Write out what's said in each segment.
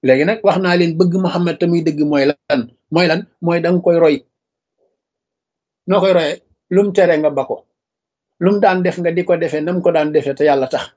léegi nag wax naa leen bëgg Muhammad te muy dëgg mooy lan mooy lan mooy da nga koy roy noo koy royee lum tere nga ba ko lum daan def nga di ko defee nam ko daan defee te yàlla tax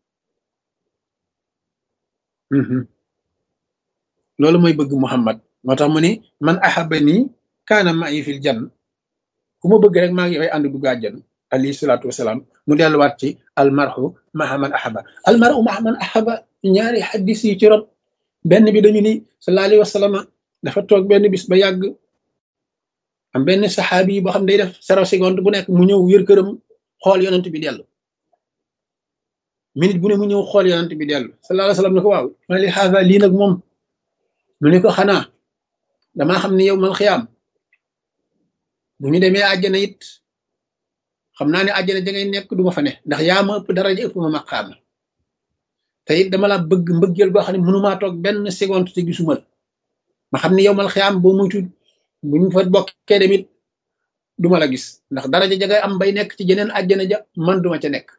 loolu mooy bëgg Muhammad moo tax mu ni man ahaba nii kaana ma'i fil jann ku ma bëgg rek maa ngi yoy ànd dugg àjjan alayhi salaatu wasalaam mu delluwaat ci almarhu maha man ahaba almarhu maha man ahaba ñaari xaddis yi ci rot benn bi dañu ni sallallahu alayhi wa sallam dafa toog benn bis ba yàgg am benn saxaabi yi boo xam day def zéro seconde bu nekk mu ñëw yër këram xool yonent bi dellu minute bu ne mu ñëw xool yonent bi dellu sallallahu alayhi wa sallam ne ko waaw ma li xaasa lii nag moom mu ne ko xanaa damaa xam ne yow mal xiyaam bu ñu demee àjjana it xam naa ne àjjana ja ngay nekk du ma fa ne ndax yaa ma ëpp daraja ëpp ma maqaama te it dama la bëgg mbëggeel boo xam ne mënumaa toog benn seconde te gisuma la ma xam ne yow mal xiyaam boo muytu bu ñu fa bokkee demit du ma la gis ndax daraja ja ngay am bay nekk ci jeneen àjjana ja man duma ca nekk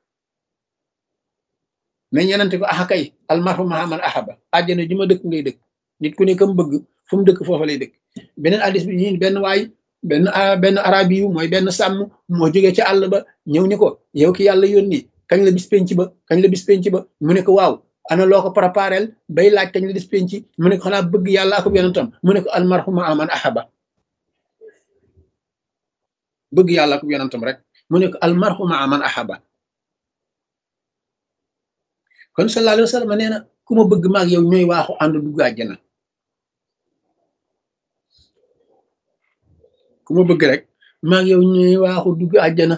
mais ñenante ko axa kay almarhu maha man ahaba àjjana ji ma dëkk ngay dëkk nit ku ne kam bëgg fu mu dëkk foofa lay dëkk beneen addis bi ñi benn waay benn benn arabi yu mooy benn sàmm moo jógee ci àll ba ñëw ni ko yow ki yàlla yónni kañ la bis penc ba kañ la bis penc ba mu ne ko waaw ana loo ko préparel bay laaj kañ la bis penc mu ne ko xanaa bëgg yàlla ak yonentam mu ne ko almarhu maha man ahaba bëgg yàlla ak yonentam rek mu ne ko almarhu maha man ahaba kon sallallahu alayhi wa sallam nee na ku ma bëgg maag yow ñooy waaxu ànd dugg àjjana ku ma bëgg rek maag yow ñooy waaxu dugg àjjana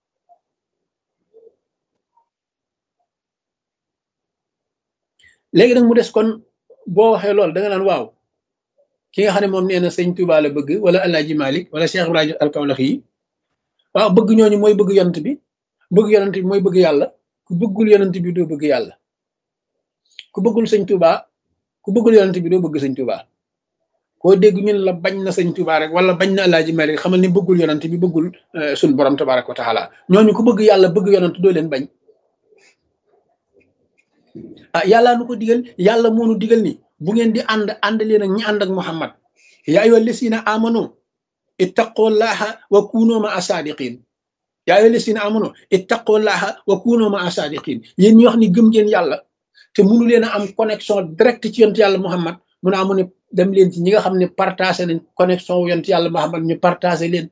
léegi nag mu des kon boo waxee loolu da nga naan waaw ki nga xam ne moom nee na sëñ Tuubaa la bëgg wala Alaaji Malik wala Cheikh Ibrahima Alkawlax yi waaw bëgg ñooñu mooy bëgg yonent bi bëgg yonent bi mooy bëgg yàlla ku bëggul yonent bi doo bëgg yàlla ku bëggul sëñ Tuuba ku bëggul yonent bi doo bëgg sëñ Tuuba koo dégg ñun la bañ na sëñ Tuuba rek wala bañ na Alaaji Malik xamal ni bëggul yonent bi bëggul suñ borom tabaraka wa taala ñooñu ku bëgg yàlla bëgg yonent doo leen bañ ah yàllaa nu ko digal yàlla moo nu digal ni bu ngeen di ànd ànd leen ak ñi ànd ak Muhammad yaa ayyuha lasina amanu ittaqullaha wa kunu ma asadiqin yaa ayyuha lasina amanu ittaqullaha wa kunu ma asadiqin yéen ñi wax ni gëm ngeen yàlla te mënu leen a am connexion direct ci yonent yàlla Muhammad mu ne amu ne dem leen ci ñi nga xam ne partagé nañ connexion wu yonent yàlla Muhammad ñu partagé leen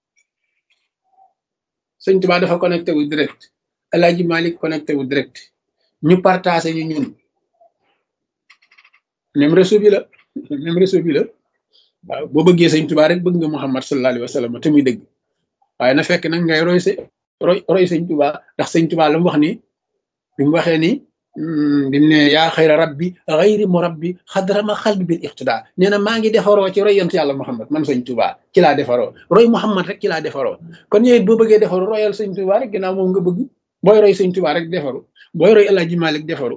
sëñ Tuubaa dafa connecté wu direct El Hadji Malick connecté wu direct ñu partagé ñu ñun même réseau bi la même réseau bi la waaw boo bëggee sëñ Tuubaa rek bëgg nga Muhammad sallallahu alayhi wa sallam te muy dëgg waaye na fekk nag ngay roy sa roy roy sëñ Tuubaa ndax sëñ Tuubaa la mu wax ni bi mu waxee ni bi mu ne yaa xayra rabbi xayri mu rabbi xadrama xalbi bil iqtidaa nee na maa ngi defaroo ci roy yonent yàlla Muhammad man sëñ Tuubaa ci laa defaroo roy Muhammad rek ci laa defaroo kon ñëwit boo bëggee defaru royal sëñ Tuubaa rek ginnaaw moom nga bëgg booy roy sëñ Tuubaa rek defaru booy roy El Hadji Malick defaru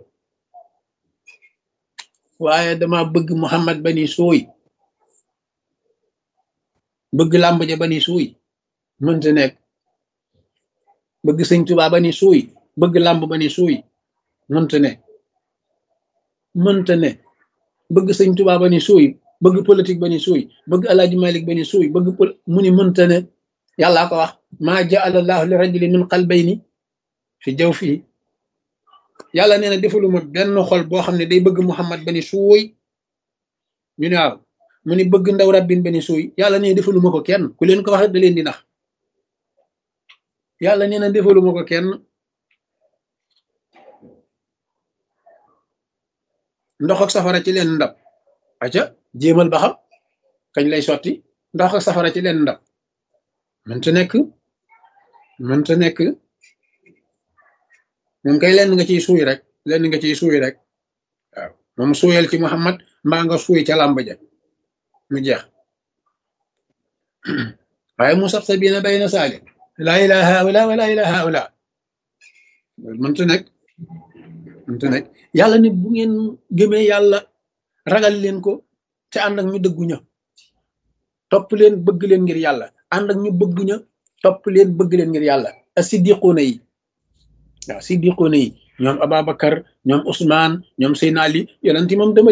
waaye dama bëgg Muhammad bani suuy bëgg làmb ja bani suuy mënta nekk bëgg sëñ Tuubaa bani suuy bëgg làmb bani suuy mënta ne mënta ne bëgg sëñ Tuubaa bani suuy bëgg politique bani suuy bëgg El Hadji Malick bani suuy bëgg pol mu ni mënta ne yàllaa ko wax maa jaala allahu li rajuli min qalbayni fi jaw fii yàlla nee na defaluma benn xol boo xam ne day bëgg Muhammad bani suuy ñu ne waaw mu ni bëgg ndaw rabbin bani suuy yàlla nee na defaluma ko kenn ku leen ko wax da leen di nax yàlla nee na defaluma ko kenn ndox ak safara ci leen ndab aca jéemal ba xam kañ lay sotti ndox ak safara ci leen ndab mënta nekk mënta nekk moom kay lenn nga ciy suuy rek lenn nga ciy suuy rek waaw moom suuyal ci Muhammad mbaa nga suuy ca làmb ja mu jeex waaye mu sax sa biina bay na saali laa ilaha haula wa laa ilaha haula mënta nekk mënta nekk yàlla nit bu ngeen gëmee yàlla ragal leen ko te ànd ak ñu dëggu ña topp leen bëgg leen ngir yàlla ànd ak ñu bëgg ña topp leen bëgg leen ngir yàlla as-siddiquuna yi waaw siddiquuna yi ñoom Ababacar ñoom Ousmane ñoom Seydina Ali yonent moom dama